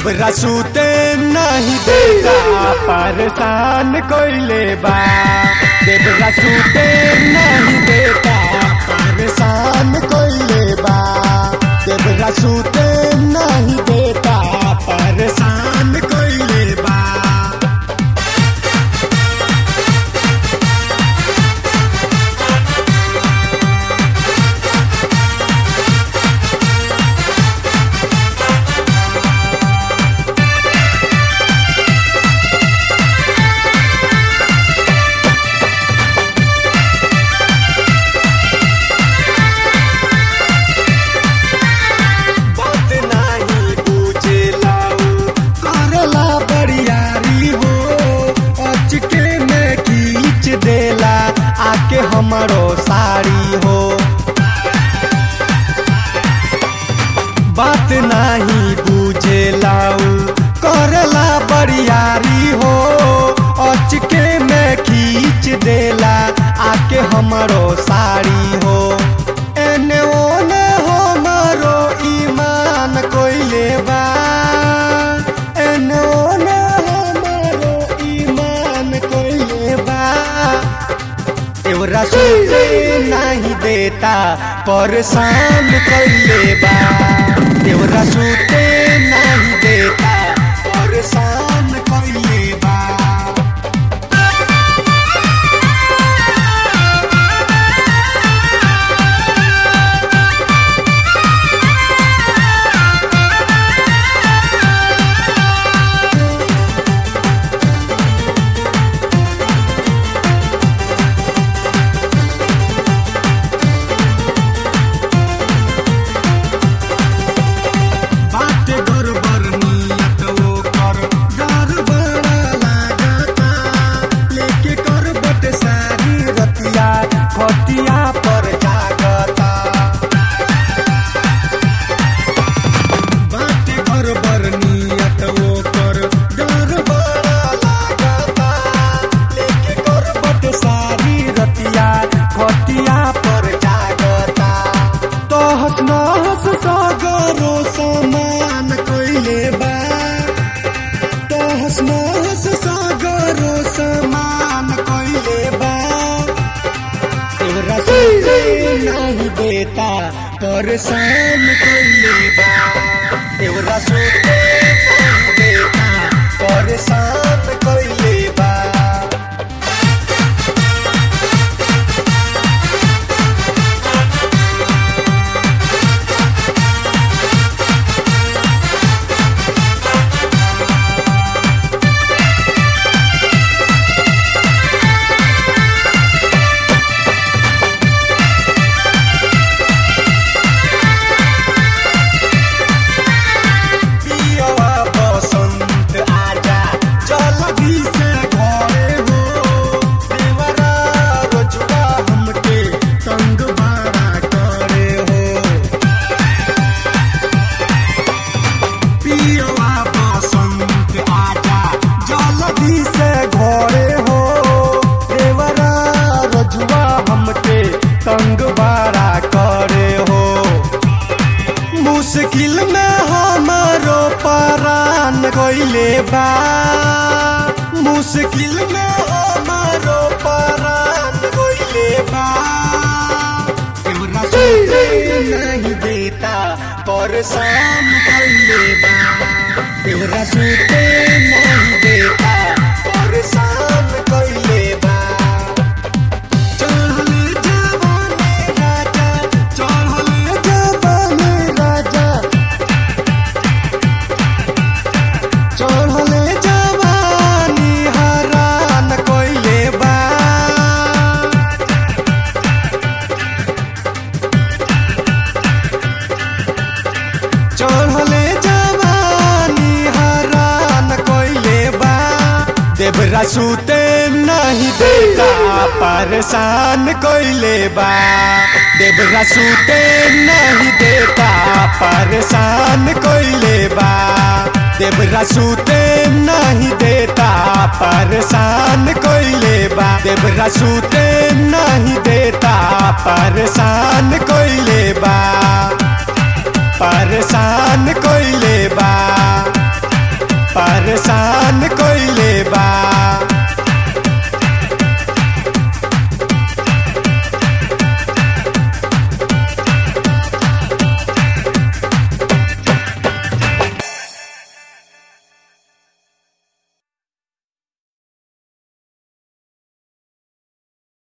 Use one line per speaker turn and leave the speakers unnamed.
देवरा सूते नहीं देता परेशान कोइले बा देवरा सूते नहीं देता परेशान कोइले बा देवरा सूते नहीं देता परेशान कोइले बा बात नाही बुझेला करला बड़ियारी हो अचके में खींच देला आके हमरो साड़ी हो बात नाही बुझेला करला बड़ियारी हो अचके में खींच देला आके हमरो साड़ी हो एने ओने हमरो ईमान कोइले बा एने ओने हमरो ईमान कोइले बा एवरा सुते नहीं देता परेशान कैले बा एवरा सुते नहीं देता परेशान कैले बा बाटे गड़बड़ नियत ओकर डर बड़ा लागता लेके करबट सारी रतिया खटिया पर जागता बाटे गड़बड़ नियत ओकर डर बड़ा लागता लेके करबट सारी रतिया खटिया पर जागता तहस नहस सगरो समान कइले बा तहस नहस सगरो समान कइले बा तोरा सुते नहीं देता परेशान कइले बा तोरा सुते नहीं देता परेशान कइले बा पियवा बसंत आजा जल्दी से घरे हो देवरा रोजुआ हमके तंग बड़ा करे हो पियवा बसंत आजा जल्दी से घरे हो देवरा रोजुआ हमके तंग बड़ा करे हो मुश्किल में हमारो परान गइले बा मुश्किल में हमारो परान गइले बा एवरा सुते नहीं देता परेशान गइले बा एवरा सुते नहीं देता परेशान गइले बा चढ़ले जवानी राजा चढ़ले जवानी राजा चढ़ले जवानी हरान कोइले बा चढ़ले जवानी हरान कोइले बा देवरा सुते नहीं देता परेशान कोइले बा देवरा सुते नहीं देता परेशान कोइले बा देवरा सूते नहीं देता परेशान कोइले बा देवरा सूते नहीं देता परेशान कोइले बा परेशान को